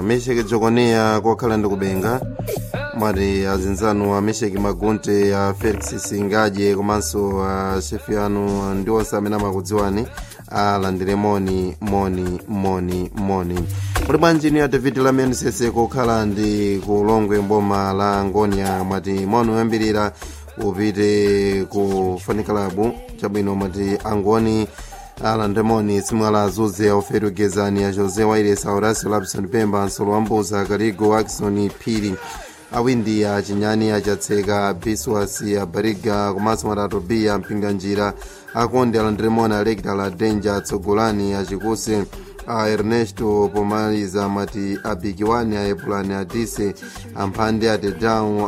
mesheki jokonia kokhala ndi kubenga mwati azinzanu a mesheki magunte a felix singaje komanso a shefi anu ndi onse amene amakudziwani alandire moni moni moni moni muli bwanji ni a david lamian sese kokhala ndi kulongwe mboma la ngonia mwati moni oyambirira upite ku fanikalabu chabwino mwati angoni alandemoni simwala azuze auferi ugezani a josé wairesa horacio lapson pemba nsolo wambuza kaligo akison phiri awindi a chinyani achatseka biswasi a bariga komanso matatu b a mpinganjira akonde alandiremoni alekita la denja atsogolani achikuse a ernesto pomaliza mati abikiwani a epulani adise amphande atedown